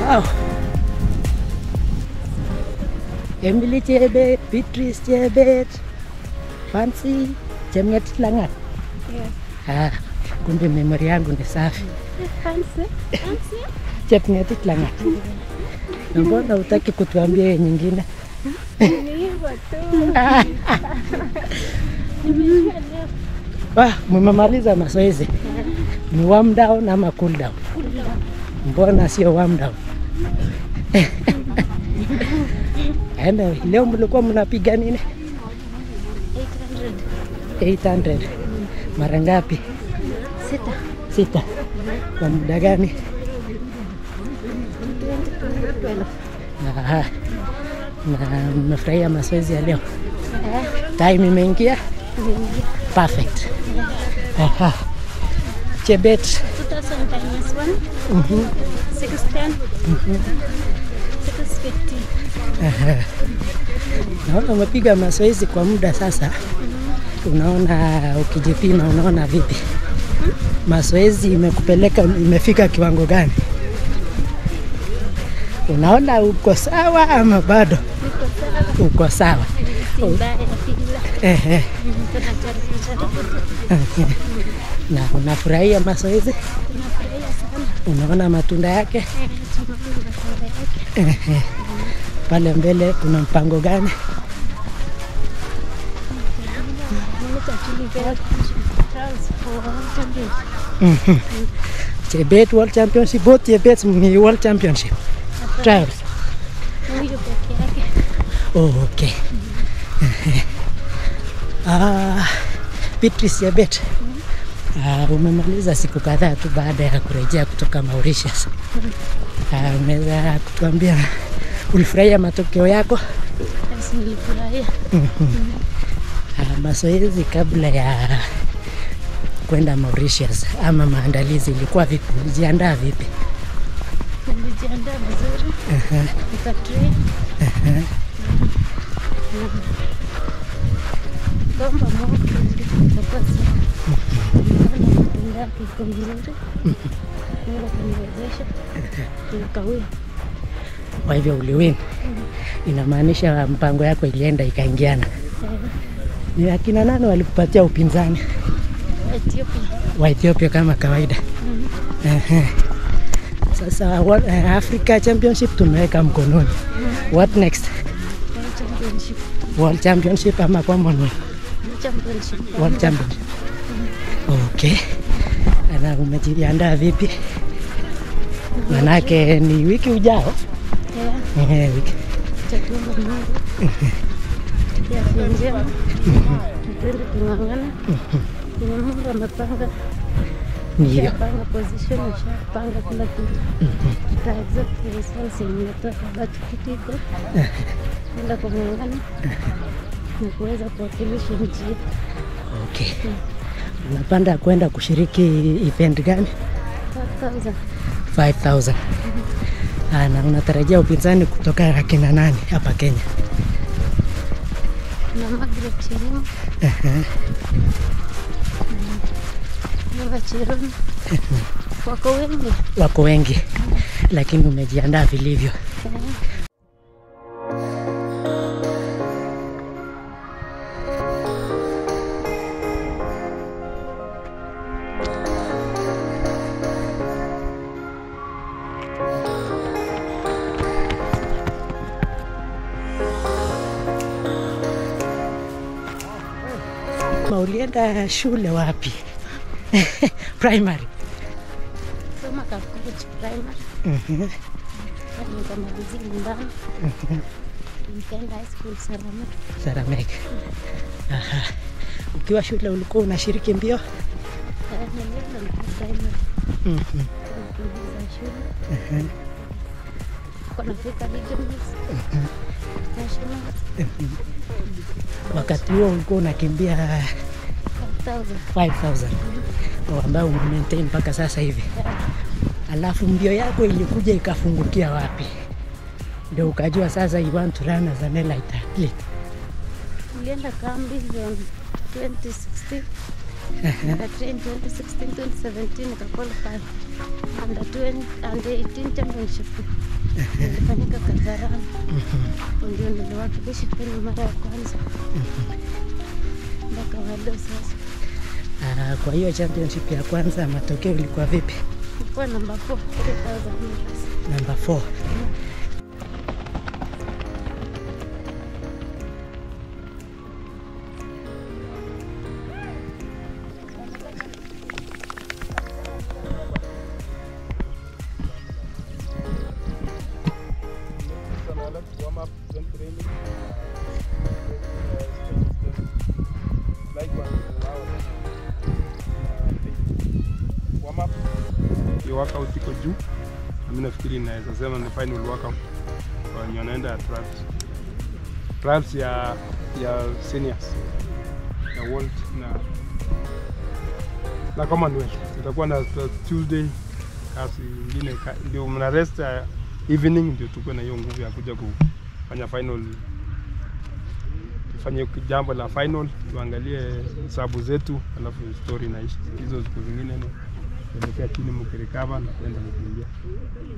Wow. Emily Chebet, Beatrice Chebet, Fancy Chemnget Langat. Ah, kumbe memori yangu ni safi. Chepngetit Langat. Na mbona hutaki kutuambia hiyo nyingine? Wah, mmemaliza mazoezi. Ni warm down ama cool down? Mbona sio warm down? Anyway, leo mlikuwa mnapiga nini? 800. Mara ngapi? Sita. Sita. Kwa muda gani? Aha. Na mmefurahia mazoezi ya leo? Time imeingia? Perfect. Aha. Chebet. 2000 minus 1. 610. 650. Naona umepiga mazoezi kwa muda sasa. Unaona, ukijipima unaona vipi? Mazoezi imekupeleka imefika kiwango gani? Unaona uko sawa ama bado uko sawa? Si mbaya ila Ehe. tunajaribu jaribu. Na unafurahia mazoezi? Tunafurahia sana. Unaona matunda yake? Eh, tunaona matunda yake. Ehe. Pale mbele kuna mpango gani? Mmoja tulipea trials for world championship. Mhm. Chebet World Championship, both Chebet ni World Championship trials. Huyu peke yake. Oh, okay. Ah, Beatrice Chebet. Ah, umemaliza siku kadhaa tu baada ya kurejea kutoka Mauritius. Ah, umeweza kutuambia ulifurahia matokeo yako? Basi nilifurahia. Ah, mazoezi kabla ya kwenda Mauritius ama maandalizi ilikuwa vipi? Ulijiandaa vipi? Nilijiandaa vizuri. Nikatrain. Kwamba Mungu itakuwa sawa. Nikaona matunda yake iko vizuri. Mungu akaniwezesha. Nikawia. Kwa hivyo uliwin, inamaanisha mpango yako ilienda ikaingiana. Ni akina nani walikupatia upinzani? Ethiopia. wa Ethiopia kama kawaida. Ehe. Sasa wa- eh, Africa Championship tumeweka mkononi. What next? World Championship. World Championship ama Commonwealth? Championship. World Championship. Okay. Na umejiandaa vipi? Manake ni wiki ujao. Yeah. Ehe, wiki. Tatuomba Mungu. Ya afya njema. Tupende kung'ang'ana. Yenye Mungu amepanga. Ndio. Shapanga position, shapanga kila kitu. Tuta accept the results yenye imetoka, but kitu iko. Enda kung'ang'ana na kuweza kuwakilisha nchi yetu. Okay. Unapanda kwenda kushiriki event gani? 5000. 5000. Ah, na unatarajia upinzani kutoka akina nani hapa Kenya? na Margaret Cherim. Eva Cherim. Wako wengi. Wako wengi, lakini umejiandaa vilivyo. Ma, ulienda shule wapi? Primary. Soma Kakuruch Primary. Mhm. Hadi nikamalizia nyumbani. Nikaenda high school Saramati. Saramek. Aha. Ukiwa shule ulikuwa unashiriki mbio? Eh, Nilienda nikiwa primary. Mhm. Nikimaliza shule. Nilikuwa nafika regionals. Nationals. Wakati huo ulikuwa unakimbia 5000. 5000 ambayo umemaintain mpaka sasa hivi. Alafu mbio yako ilikuja ikafungukia wapi? Ndio ukajua sasa you want to run as an elite athlete. Nilienda kambi on 2016. Nikatrain 2016, 2017 nikaqualify under 20, under 18 championship ilifanyika Kasarani, ndio niliwakilisha Kenya mara ya kwanza mpaka wado sasa. Ah, kwa hiyo championship ya kwanza matokeo ilikuwa vipi? Nilikuwa namba 4 3000 meters. Namba 4. Hiyo workout iko juu, na mimi nafikiri inaweza sema ni final workout kwa wenye wanaenda trials. Trials ya ya seniors ya world na na Commonwealth itakuwa na na Tuesday kasi ingine ka- ndio mna rest ya evening, ndio tukuwe na hiyo nguvu ya kuja kufanya final tufanye jambo la final, tuangalie hesabu zetu, alafu story inaisha. Hizo siku zingine ni kuelekea chini mkirecover na kwenda kukimbia.